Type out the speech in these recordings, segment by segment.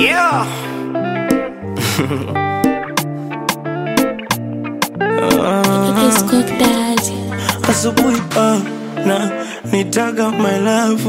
Yeah. It's Cook Daddy. asubuhi ah, na nitaga my love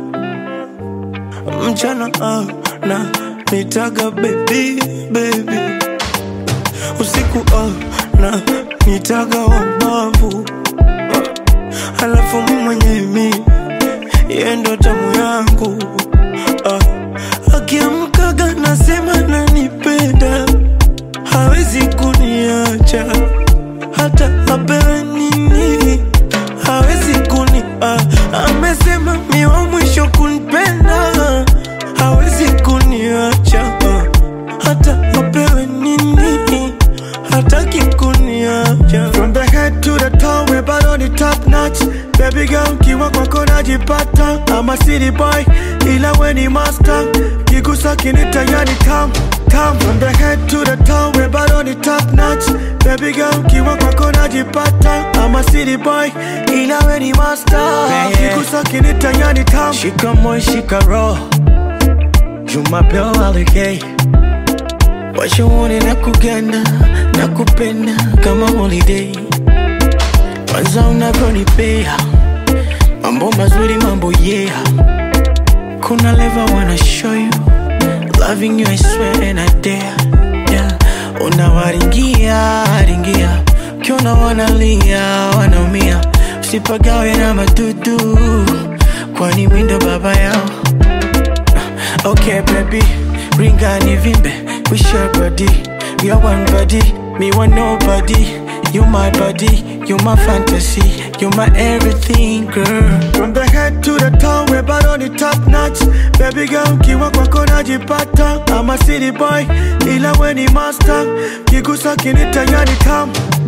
mchana ah, na nitaga baby baby usiku ah, na nitaga wabavu ah, alafu mi mwenye mi yendo tamu yangu ah, akiamkaga nasema nanipenda hawezi kuniacha hata apewe nini hawezi kuni ah, amesema mi wa mwisho kunipenda hawezi kuniacha ah, hata apewe nini hataki kuniacha From the head to the toe, we bado ni top notch. Baby girl, kiwa kwako najipata. I'm a city boy, ila we ni master. Kigusa kinita yani tam tam. From the head to the toe, we bado ni top notch. Baby girl, kiwa kwako najipata. I'm a city boy, ila we ni master. Kigusa kinita yani tam. shika moyo shika roho jumapeo alegei washauri na kuganda na kupenda kama holiday kwanza unavyonipea mambo mazuri mambo yeah kuna leva wanna show you loving you I swear and I dare yeah. unawaringia ringia ukiona wanalia wanaumia usipagawe na madudu kwani mindo baba yao Okay, baby, ring and vimbe. We share body, we are one body. Me want nobody. You my body, you my fantasy, you my everything, girl. From the head to the toe, we bado ni top notch. Baby girl, kiwa kwako najipata. I'm a city boy, ila we ni master. Kigusa kinita yani tam